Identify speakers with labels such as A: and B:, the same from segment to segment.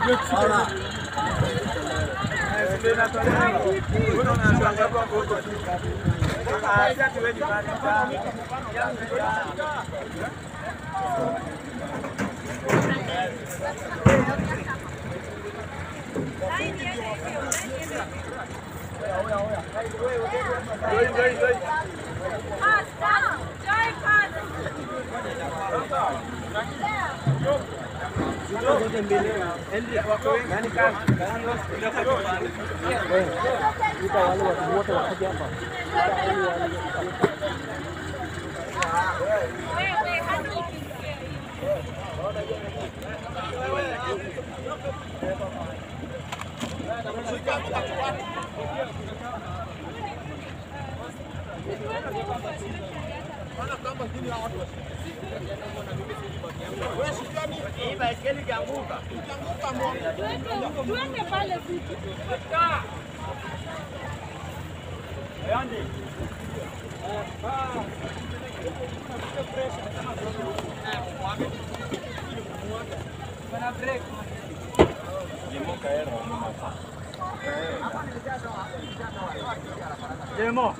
A: Tuende pale vitu.
B: Jemo,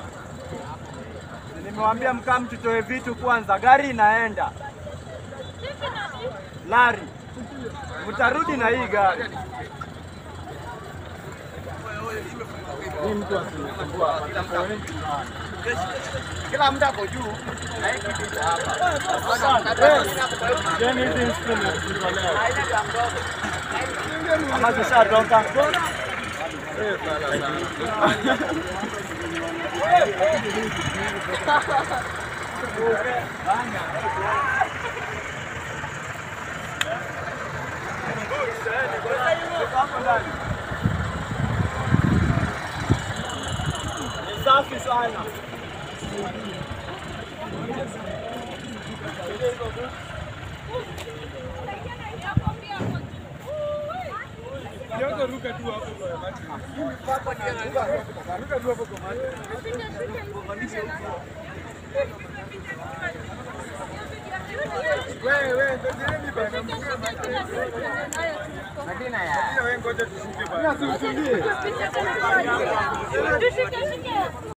B: nimewambia mkaa mtutoe vitu kwanza, gari inaenda. Lari, mtarudi na hii gari. Kila mtu ako juu na hii kitu iko hapa. Ama zishatoka. Ni safi sana.
A: Tushike shike.